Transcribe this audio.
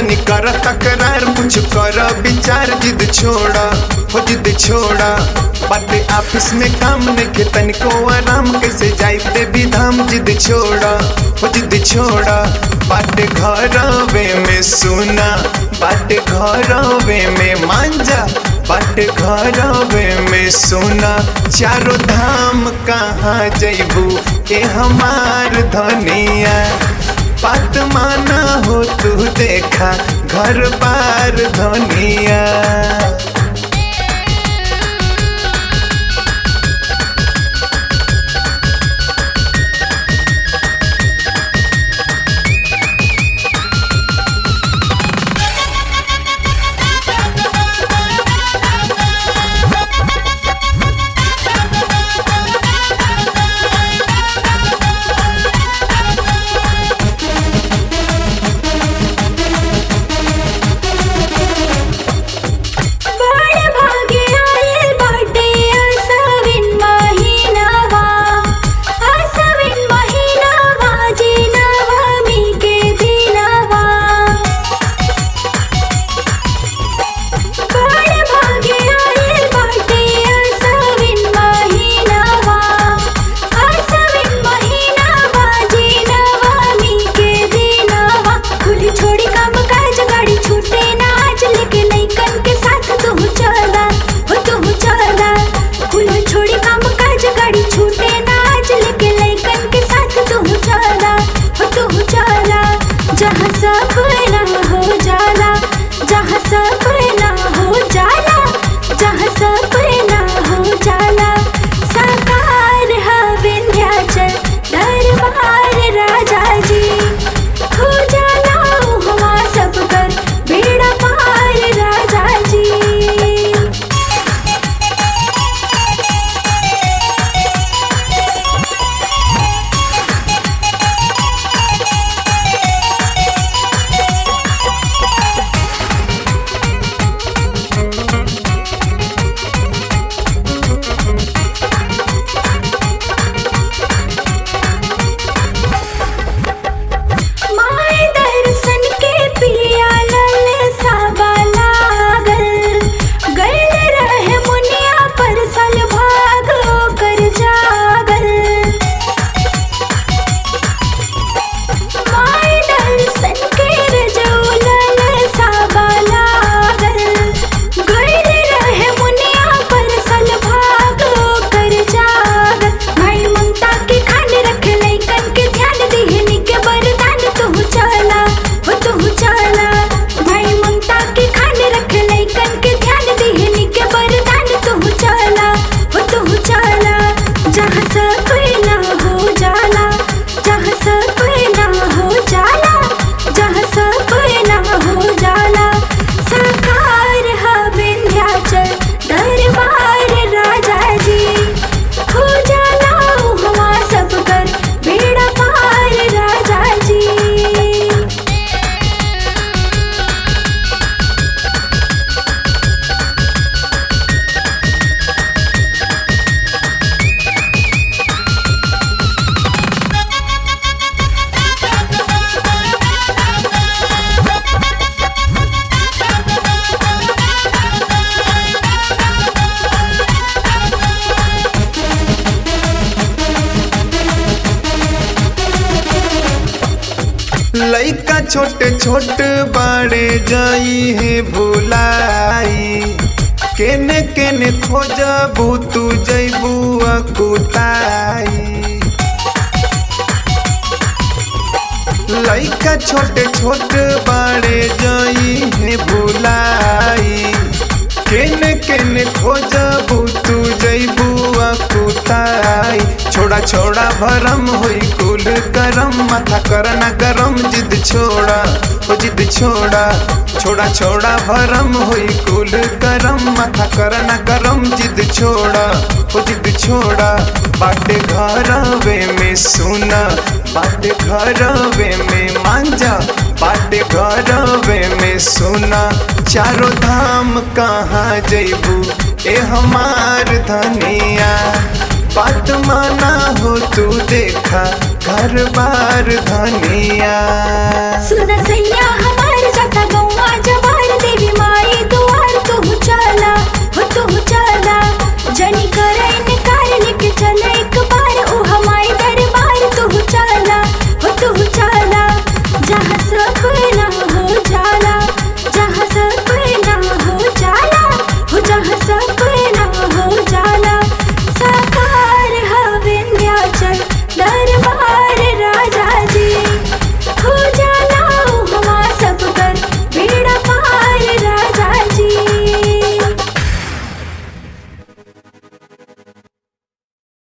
जनी कर तकरार कुछ कर विचार जिद छोड़ा हो जिद छोड़ा बाटे ऑफिस में काम नहीं तनिको आराम कैसे जाई देवी धाम जिद छोड़ा हो जिद छोड़ा बाटे घरवे में सुना बाटे घरवे में मांजा बाटे घरवे में सोना चारों धाम कहाँ जैबू ए हमार धनिया बात माना हो तू देखा घर बार धनिया बड़ भागे आइल बाटे आसविन महिनावा आसविन महिनावा जी नवमी के दिनवा बड़ भागे आइल बाटे आसविन महिनावा आसविन महिनावा जी नवमी के दिनवा खुली छोड़ी काम काज गाड़ी छूटे ना आज लेके लइकन के साथ तू चला हो तू चला खुली छोड़ी काम काज गाड़ी छूटे ना आज लेके लइकन के साथ तू चला हो तू चला जहाँ सपना हो जाला जहाँ सपना हो जाला जहाँ सपना हो जाला साकार है विंध्याचल दरबार राजा जी हो जाला हवा सब कर बेड़ा पार राजा जी माय दर्शन के पिया लल साबा लागल गल रहे मुनिया पर सल भाग कर जागल माय दर्शन के रजौलल साबा लागल गल रहे मुनिया पर सल भाग कर जागल भाई ममता के खान रख लइकन के ध्यान दिहनी के वरदान तू चला हो तू चला भाई ममता के खान रख लइकन के ध्यान दिहनी के वरदान तू चला हो तू चला जहाँ सपना हो जाला जहाँ सपना हो जाला जहाँ सपना हो जाला साकार है विंध्याचल दरबार राजा जी हो जाला हवा सब कर बेड़ा पार राजा जी लइका छोटे छोट बाड़े जाई है भुलाई केने केने खोजबू तू जैबू अकुताई लइका छोटे छोट बाड़े जाई है भुलाई केने केने खोजबू तू जैबू अकुताई छोड़ा छोड़ा भरम होई कुल करम माथा करना गरम जिद छोड़ा ओ जिद छोड़ा छोड़ा छोड़ा भरम होई कुल करम माथा करना गरम जिद छोड़ा ओ जिद छोड़ा बाटे घरवे में सुना बाटे घरवे में मांजा बाटे घरवे में सुना चारों धाम कहाँ जैबू ए हमार धनिया बात माना हो तू देखा घर बार धनिया सुन सैया हमार